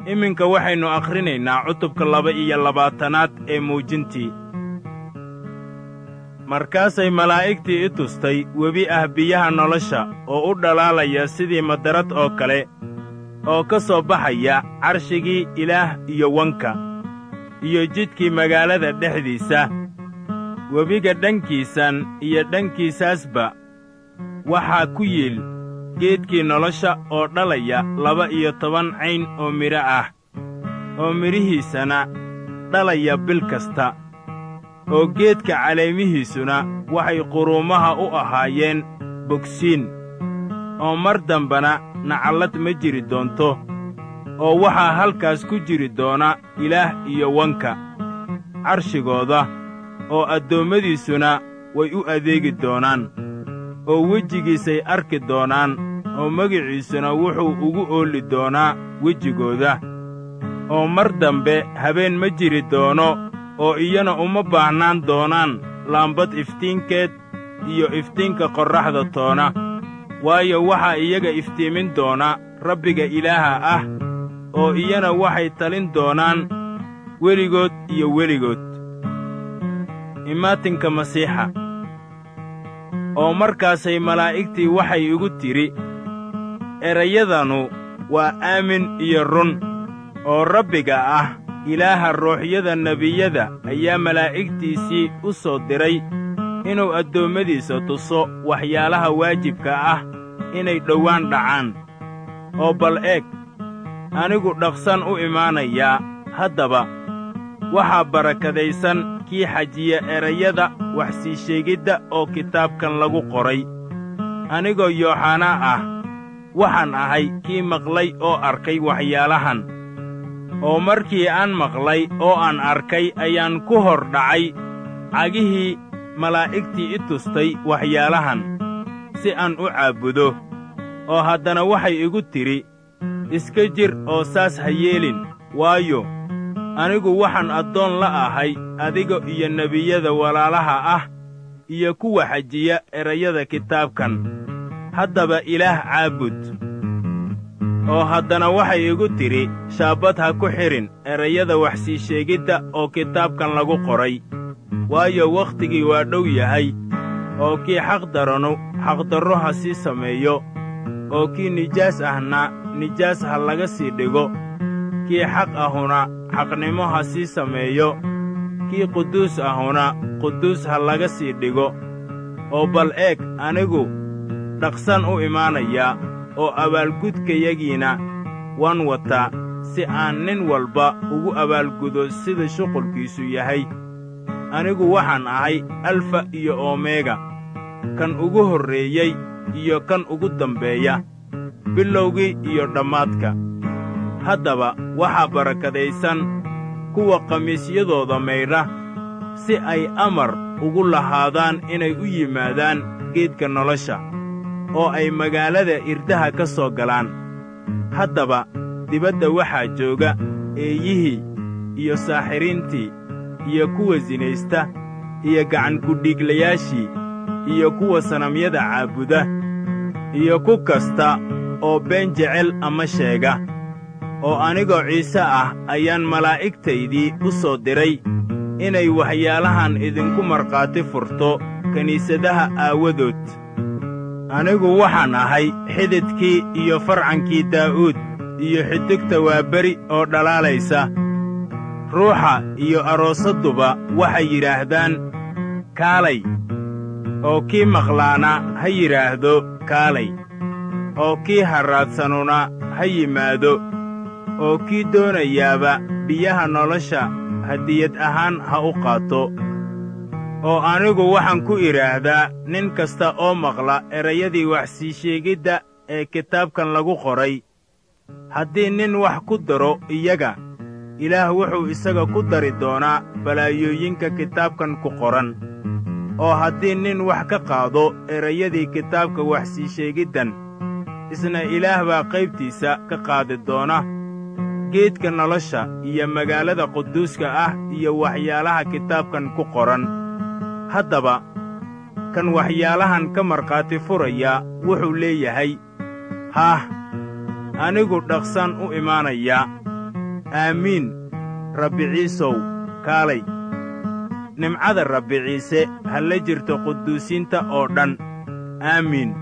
iminka waxaynu akhrinaynaa cutubka laba iyo labaatanaad ee muujintii markaasay malaa'igtii i tustay webi ah biyaha nolosha oo u dhalaalaya sidii madarad oo kale oo ka soo baxaya carshigii ilaah iyo wanka iyo jidkii magaalada dhexdiisa webiga dhankiisan iyo dhankiisaasba waxaa ku yiil geedkii nolosha oo dhalaya laba iyo toban cayn oo midho ah oo midhihiisana dhalaya bil kasta oo geedka caleemihiisuna waxay quruumaha u ahaayeen bogsiin oo mar dambana nacallad ma jiri doonto oo waxaa halkaas ku jiri doona ilaah iyo wanka carshigooda oo addoommadiisuna way u adeegi doonaan oo wejigiisay arki doonaan oo magiciisuna wuxuu ugu oolli doonaa wejigooda oo mar dambe habeen ma jiri doono oo iyana uma baahnaan doonaan laambad iftiinkeed iyo iftiinka qorraxda toona waayo waxaa iyaga iftiimin doona rabbiga ilaaha ah oo iyana waxay talin doonaan weligood iyo weligood imaatinka masiixa oo markaasay malaa'igtii waxay igu tidhi erayadanu waa aamin iyo run oo rabbiga ah ilaaha ruuxyada nebiyada ayaa malaa'igtiisii u soo diray inuu addoommadiisa tuso waxyaalaha waajibka ah inay dhowaan dhacaan oo bal eeg anigu dhaqsan u imaanayaa haddaba waxaa barakadaysan kii xajiya erayada wax sii sheegidda oo kitaabkan lagu qoray anigoo yooxanaa ah waxaan ahay kii maqlay oo arkay waxyaalahan oo markii aan maqlay oo aan arkay ayaan ku hor dhacay cagihii malaa'igtii i tustay waxyaalahan si aan u caabudo oo haddana waxay igu tidhi iska jir oo saas ha yeelin waayo anigu waxaan addoon la ahay adiga iyo nebiyada walaalaha ah iyo kuwa xajiya erayada kitaabkan haddaba ilaah caabud oo haddana waxay igu tidhi shaabbad ha ku xidhin erayada wax sii sheegidda oo kitaabkan lagu qoray waayo wakhtigii waa dhow yahay oo kii xaqdaranu xaqdarro ha sii sameeyo oo kii nijaas ahna nijaas ha laga sii dhigo kii xaq ahuna xaqnimo ha sii sameeyo kii quduus ahuna quduus ha laga sii dhigo oo bal eeg anigu dhaqsan u imaanayaa oo abaalgudkayagiina waan wataa si aan nin walba ugu abaalgudo sida shuqulkiisu yahay anigu waxaan ahay alfa iyo omega kan ugu horreeyey iyo kan ugu dambeeya bilowgii iyo dhammaadka haddaba waxaa barakadaysan kuwa khamiisyadooda maydha si ay amar ugu lahaadaan inay u yimaadaan geedka nolosha oo ay magaalada irdaha ka soo galaan haddaba dibadda waxaa jooga eeyihii iyo saaxiriintii iyo kuwa sinaysta iyo gacankudhiiglayaashii iyo kuwa sanamyada caabuda iyo ku kasta oo been jecel ama sheega oo anigoo ciise ah ayaan malaa'igtaydii u soo diray inay waxyaalahan idinku markhaati furto kiniisadaha aawadood anigu waxaan ahay xididkii iyo farcankii daa'uud iyo xidigta waaberi oo dhalaalaysa ruuxa iyo aroosadduba waxay yidhaahdaan kaalay oo kii maqlaana ha yidhaahdo kaalay oo kii harraadsanuna ha yimaado oo kii doonayaaba biyaha nolosha hadiyad ahaan ha u qaato oo anigu waxaan ku idhaahdaa nin kasta oo maqla erayadii wax sii sheegidda ee kitaabkan lagu qoray haddii nin wax ku daro iyaga ilaah wuxuu isaga ku dari doonaa balaayooyinka kitaabkan ku qoran oo haddii nin wax ka qaado erayadii kitaabka wax sii sheegiddan isna ilaah baa qaybtiisa ka qaadi doona geedka nolosha iyo magaalada quduuska ah iyo waxyaalaha kitaabkan ku qoran haddaba kan waxyaalahan ka markhaati furaya wuxuu leeyahay haah anigu dhaqsan u imaanayaa aamiin rabbi ciisow kaalay nimcada rabbi ciise ha la jirto quduusiinta oo dhan aamiin